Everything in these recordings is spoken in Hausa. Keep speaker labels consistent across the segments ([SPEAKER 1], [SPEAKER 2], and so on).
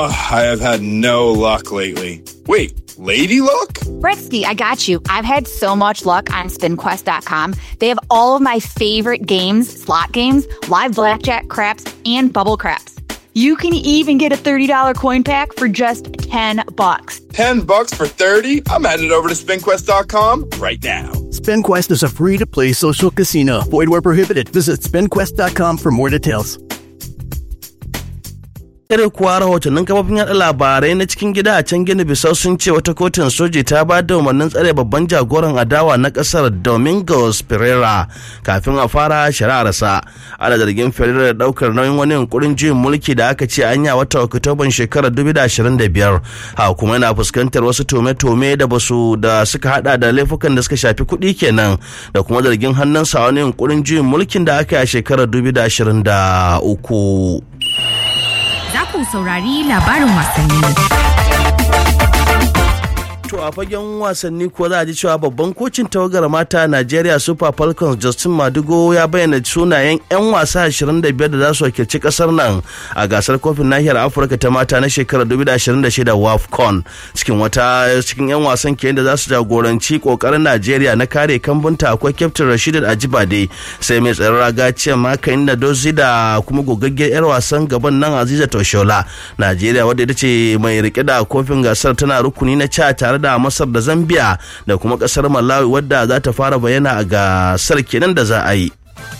[SPEAKER 1] Ugh, I have had no luck lately. Wait, lady luck?
[SPEAKER 2] Britsky, I got you. I've had so much luck on spinquest.com. They have all of my favorite games, slot games, live blackjack craps, and bubble craps. You can even get a $30 coin pack for just 10 bucks.
[SPEAKER 1] 10 bucks for 30? I'm headed over to spinquest.com right now.
[SPEAKER 3] SpinQuest is a free to play social casino. Void where prohibited. Visit spinquest.com for more details.
[SPEAKER 4] Kare kuwa rahotannin kafofin yaɗa labarai na cikin gida a can gini bisau sun ce wata kotun soji ta ba da umarnin tsare babban jagoran adawa na ƙasar Domingos Pereira kafin a fara shari'arsa. Ana zargin Pereira da ɗaukar nauyin wani yunkurin juyin mulki da aka ce an yi a wata Oktoban shekarar 2025. Ha kuma yana fuskantar wasu tome-tome da basu da suka hada da laifukan da suka shafi kuɗi kenan da kuma zargin hannunsa wani yunkurin juyin mulkin da aka yi a shekarar 2023.
[SPEAKER 5] za ku saurari labarin wasanni.
[SPEAKER 4] To a fagen wasanni kuwa za a ji cewa babban kocin tawagar mata Najeriya Super Falcons Justin Madugo ya bayyana sunayen 'yan wasa 25 da za su wakilci kasar nan a gasar kofin nahiyar Afirka ta mata na shekarar 2026 WAFCON cikin wata cikin 'yan wasan ke da za su jagoranci kokarin Najeriya na kare kambunta akwai Captain Rashid Ajibade sai mai tsaron raga ce makayin da dozi da kuma gogaggiyar 'yar wasan gaban nan Aziza Toshola Najeriya wadda ita ce mai rike da kofin gasar tana rukuni na ca tare da masar da zambia da kuma kasar malawi wadda za ta fara bayyana a gasar kenan da za a yi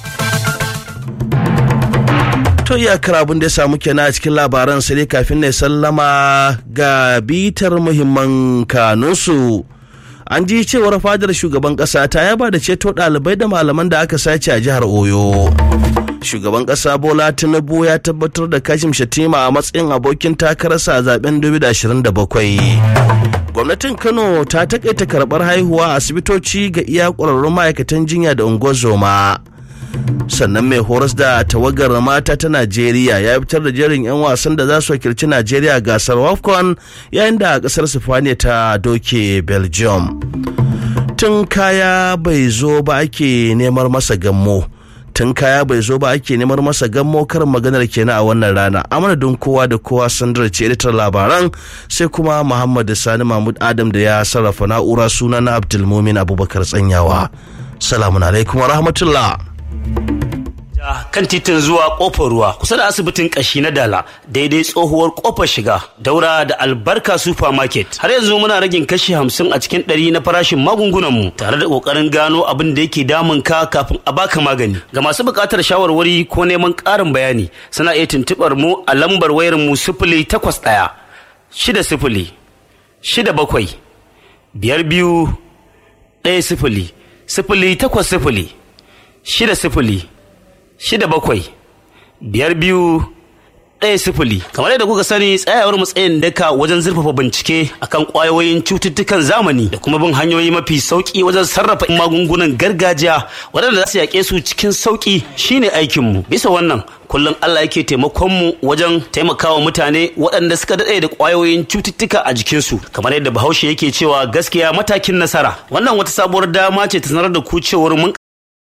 [SPEAKER 4] to iyakar abin da ya samu kenan a cikin labaran sai dai kafin na sallama ga bitar muhimman kanunsu an ji cewar fadar shugaban kasa ta yaba da ceto ɗalibai da malaman da aka sace a jihar oyo shugaban kasa bola tinubu ya tabbatar da kashim shatima a matsayin abokin takararsa a zaben 2027 gwamnatin kano ta takaita karbar haihuwa a asibitoci ga iya ƙwararrun ma'aikatan jinya da unguwar sannan mai horas da tawagar mata ta najeriya ya fitar da jerin 'yan wasan da za su wakilci najeriya gasar wafcon yayin da kasar sifaniya ta doke belgium tun kaya bai zo ba ake neman masa gammo tun kaya bai zo ba ake neman masa gammo karin maganar kenan a wannan rana a madadin kowa da kowa sandar ce editar labaran sai kuma muhammad sani mahmud adam da ya sarrafa na'ura suna na abdulmumin abubakar tsanyawa salamun alaikum wa rahmatullah
[SPEAKER 6] kan titin zuwa kofar ruwa kusa da asibitin kashi na dala daidai tsohuwar kofar shiga daura da albarka supermarket har yanzu muna ragin kashi hamsin a cikin ɗari na farashin magungunan mu tare da kokarin gano abin da yake damun ka kafin a baka magani ga masu buƙatar shawarwari ko neman ƙarin bayani suna iya tuntuɓar mu a lambar wayar mu sifili takwas ɗaya shida sifili shida bakwai biyar biyu ɗaya sifili sifili takwas sifili shida sifili shida bakwai biyar biyu ɗaya sifili kamar yadda kuka sani tsayawar matsayin daka wajen zurfafa bincike akan ƙwayoyin cututtukan zamani da kuma bin hanyoyi mafi sauƙi wajen sarrafa magungunan gargajiya waɗanda za su yaƙe su cikin sauƙi shine aikinmu bisa wannan kullum Allah yake taimakon mu wajen taimakawa mutane waɗanda suka daɗe da ƙwayoyin cututtuka a jikinsu kamar yadda bahaushe yake cewa gaskiya matakin nasara wannan wata sabuwar dama ce ta sanar da ku cewar mun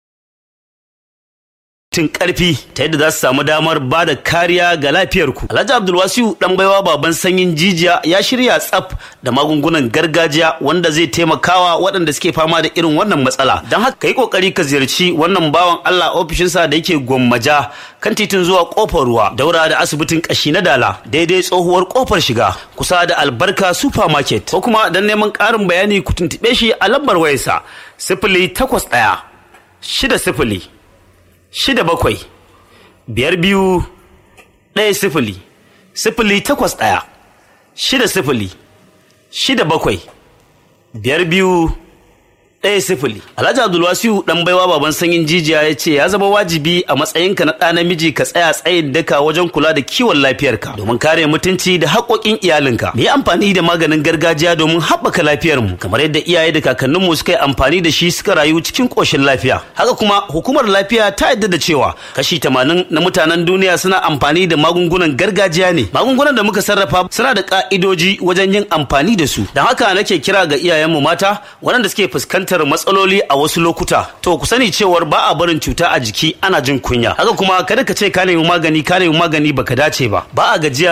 [SPEAKER 6] tun karfi ta yadda za su samu damar ba da kariya ga lafiyarku. Alhaji Abdulwasiu dan baiwa baban sanyin jijiya ya shirya tsaf da magungunan gargajiya wanda zai taimakawa waɗanda suke fama da irin wannan matsala. Don haka ka yi kokari ka ziyarci wannan bawan Allah ofishinsa da yake gwammaja kan titin zuwa kofar ruwa daura da asibitin kashi na dala daidai tsohuwar kofar shiga kusa da albarka supermarket ko kuma don neman ƙarin bayani ku tuntuɓe shi a lambar wayarsa sifili takwas ɗaya shida sifili shida bakwai biyar biyu ɗaya sifili sifili takwas ɗaya shida sifili shida bakwai biyar biyu ɗaya sifili alhaji abdulwasiu ɗan baiwa baban sanyin jijiya ya ce ya zama wajibi a matsayinka na ɗa namiji ka tsaya tsayin daka wajen kula da kiwon lafiyarka domin kare mutunci da haƙoƙin iyalinka mu yi amfani da maganin gargajiya domin haɓaka lafiyarmu kamar yadda iyaye da kakanninmu suka yi amfani da shi suka rayu cikin ƙoshin lafiya haka kuma hukumar lafiya ta yadda da cewa kashi tamanin na mutanen duniya suna amfani da magungunan gargajiya ne magungunan da muka sarrafa suna da ƙa'idoji wajen yin amfani da su don haka nake kira ga iyayenmu mata waɗanda suke fuskantar fuskantar matsaloli a wasu lokuta to ku sani cewar ba a barin cuta a jiki ana jin kunya haka kuma kada ka ce ka nemi magani ka nemi magani baka dace ba ba a gajiya